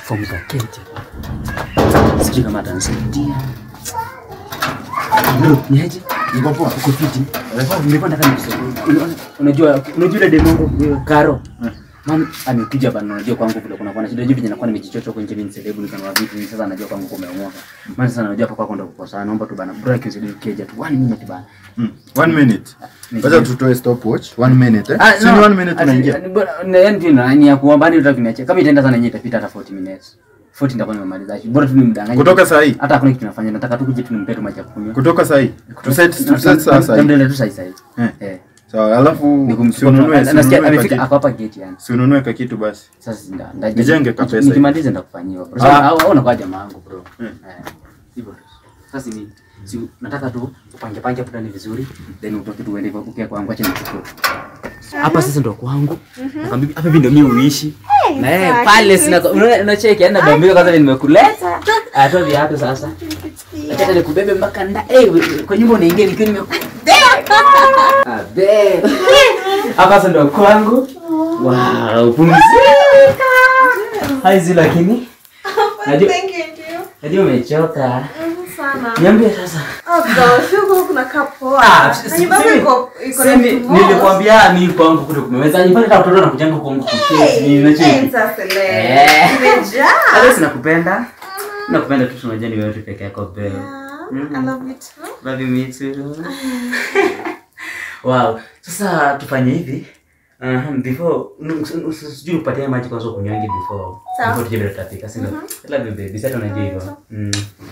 fomu za keja. Sijui kama atanisaidia. Bro, niaje? Niko poa. Uko fiti? Nilikuwa nataka nikusaidie. Una- Unajua unajua ile demo yangu eh, Karo. Man, amekuja hapa na unajua kwangu vile kuna kuna shida hivi vinakuwa nimejichocha huko nje mimi selebu nikanua vitu sasa anajua kwangu kumeomoka. Maana sasa anajua hapa kwako ndo kukosa sana. Naomba tu bana bro akisaidie keja tu. One minute bana. Mm. One minute. Ni- Wacha tutoe stopwatch. One minute eh. Ah, Si no. ni one minute Ati- unaingia. ati- bora- na- yaani tu na- ni ya kuomba hadi utaki niache. Kama itaenda sana yenyewe itapita hata 40 minutes. 40 nitakuwa nimemaliza. Bora tu nimdanganye. Kutoka saa hii. hata hakuna kitu nafanya. Nataka tu kuja tu nimpe tu maji ya kunywa. Kutoka saa hii. Tu set tu set saa saa hii. Tuendelee tu saa hii saa hii. Eh. Eh. Sawa, alafu si Nikumchukua. ununue si Nasikia ununue amefika kakitu. ako hapa gate yani. Si ununue kakitu basi. Sasa nda- nda- Nijenge ka pesa Nikimaliza ndakufanyia bro. Ah. Sasa au au unakuwa jamaa wangu bro. Mm. Eh. Hivyo tu. Sasa ni si nataka tu upange pange hapo ndani vizuri then utoke tu uende ukia kwangu acha nichukue. Hapa sasa ndo kwangu. Nakwambia hapa hivi ndo mimi uishi. Na yeye pale sina unaona unacheki yani nabambika kwanza vile nimekuleta. Atoa viatu sasa. Acha hata nikubebe mpaka nda. Eh kwa nyumba unaingia nikiwa nimekubeba. Abe. Hapa sasa ndo kwangu. Wow, pumzika. Haizi lakini Najua- Thank you, ndio. najua umechoka. Mhm, sana. Niambie sasa. Oh gosh, huko kuna kapoa. Ah, Na nyumba yako simi- iko iko na simi- vitu moja. nilikwambia mimi kwangu kule kumeweza. Nyumbani hata watoto wanakujanga kwangu kuketi. Hey, Ninacheki. hey, sasa le. Eh. Imejaa. Hata sinakupenda. Nakupenda tu tunajua ni wewe tu peke yako bebe. Yeah, I love you too. Love you me too. Wow. Sasa tufanye hivi. Uh, before nu- s- s- sijui upatie maji kwanza ukunywange before Sawa. before tuje bila tutapika si ndio? I love you baby. Sasa unajua hivyo. Mm.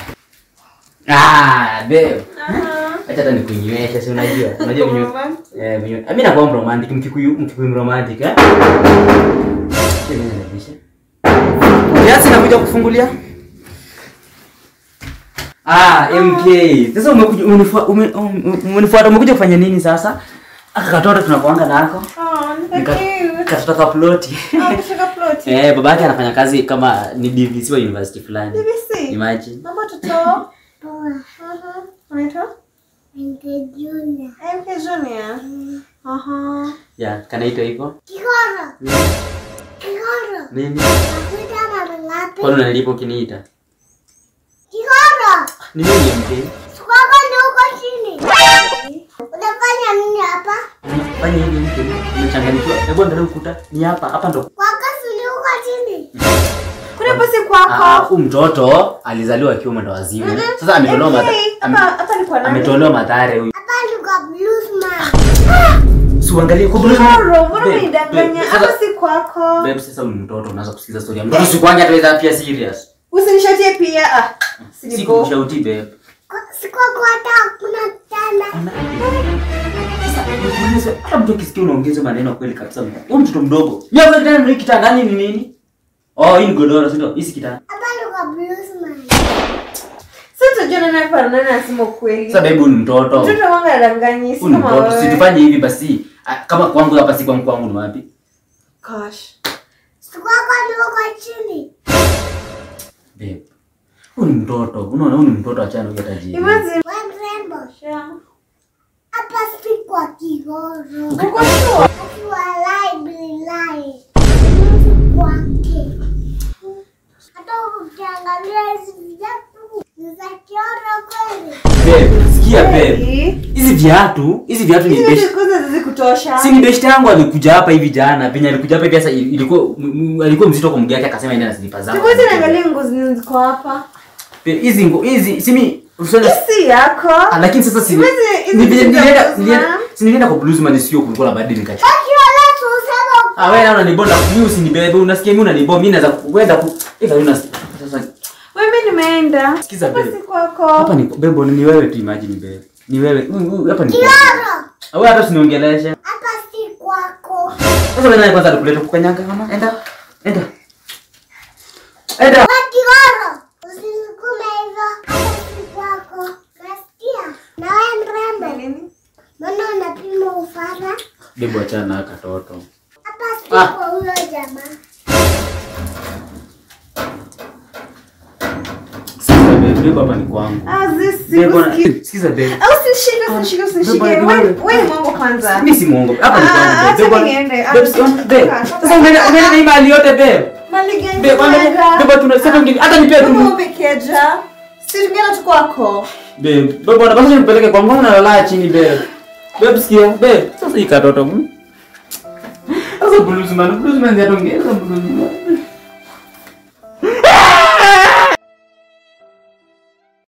Ah, babe. Aha. Acha hata nikunyweshe, si unajua? Unajua kunywa. Romantic. Eh, kunywa. Mimi nakuwa romantic, mkikuyu mkikuyu romantic, eh? Mimi nalibisha. Kiasi nakuja kufungulia. Ah, MK. Sasa umekuja umenifuata ume, um- umenifuata umekuja kufanya nini sasa? Aka katoto tunakuanga nako. Oh, nika Nika- cute. Katoto ka ploti. Oh, kushika ploti. Eh, babake anafanya kazi kama ni DVC wa university fulani. BBC. Imagine. Mama toto. Mhm. Unaitwa? MK Junior. Aha. Ya, kanaitwa hivyo. Kigoro. Kigoro. Nini? Nakuita mara ngapi? Kwani unanilipa ukiniita? Kigoro. Ni nini MK? Sikwako ni huko chini. Unafanya nini hapa? Fanya hivi mtu. Umechanganyikiwa. Hebu angalia ukuta. Ni hapa, hapa ndo. Kwako si ni huko chini. Kuna basi Ah, kwako. huyu mtoto alizaliwa akiwa mwenda wazimu. Sasa ametolewa MK, madhara. hapa hapa ni kwa nani? Ametolewa madhara huyu. Hapa ni kwa bluesman. Si uangalie kwa blues. Koro, mbona Babe, umenidanganya? babe, Hapa sasa- si kwako. Babe, sasa huyu mtoto unaanza kusikiza story ya mtoto. Sikuangi hata pia serious. Usinishatie pia. Ah, Si sinigo. kumshauti babe. Kwa- Si kwako hata hakuna kitanda. Sasa nikuulize, hata mtu akisikia unaongeza maneno kweli kabisa. Huyu mtoto mdogo. Yeye kwa kitanda ni kitanda nani ni nini? Oh, hii ni godoro, si ndio? Hii si kitanda. Hapa ni kwa bluesman. Sasa tutajua nani hapa na nani anasema ukweli. Sasa babe, huyu ni mtoto. Mtoto wangu anadanganyi, si Huyu ni kama mtoto. wewe. Situfanye hivi basi. Ah, Kama kwangu hapa si kwangu kwangu ni wapi? Gosh. Si kwako ni huko chini. Babe. Huyu ni mtoto. Unaona huyu ni mtoto achana huyu tajiri. Imagine. We mrembo. Hapa si kwa Kigoro. Uko sure? Akiwa library live. Mtu kwake. Hata ukiangalia hizi viatu ni za Kigoro kweli. Babe, sikia babe. Kweli? Hizi viatu, hizi viatu ni Hizi best. vitu kwanza zizikutosha. Si ni best yangu alikuja hapa hivi jana. Penye alikuja hapa hivi sasa ilikuwa m- m- alikuwa mzito kwa mguu yake akasema ende na slipa zangu. Sikuwezi niangalia nguo zenye ziko hapa. Babe, Hizi ngo hizi simi usone Hii si yako. Ah, lakini sasa si Hizi- hizi ni vile vitu vya nilienda Bluesman. nilienda si nilienda kwa bluesman sio kulikuwa na baridi nikachukua. Akiwa letu usema Ah wewe naona unanibonda mimi usinibebe unasikia mimi unanibonda mimi naweza kuenda ku ila una sasa Wewe nimeenda. Sikiza Hapa babe. si kwako. hapa ni bebo ni wewe tu imagine babe. Ni wewe. Huyu- huyu Hapa ni. Kigoro. Ah, Wewe hata usiniongeleshe. Hapa si kwako. Sasa wewe nani kwanza alikuleta kukanyaga mama? Enda. Enda. Enda. We Kigoro. Usinisukume hivyo. Hapa si kwako. Nasikia. Na we mrembo. Nini? Mbona unapima ufara? Bebo achana na katoto. Hapa si Ah. kwa huyo jamaa. Sikiza babe, bebo hapa ni kwangu. Ah, this Bebo na- sikusikii. sikiza babe. Au usinishike, usinishike, usinishike. Bebo, Wewe bebo. wewe ni mambo kwanza. Mimi si muongo. Hapa ni Ah, kwangu. acha babe. Bebo- niende. Ah, babe, toka, babe. toka, Sasa umeenda umeenda na hii mali yote babe. Mali gani Babe, angalia, unaenda? babe, tuna sasa ngi- hata nipea tu. Kama umekeja. Si tungeenda tu kwako. Babe, babe, bwana basi nipeleke kwa mbona unalala chini babe. Babe, sikia, babe. Sasa hii katoto. mm. Sasa blues man, blues man ndio ongeza blues man.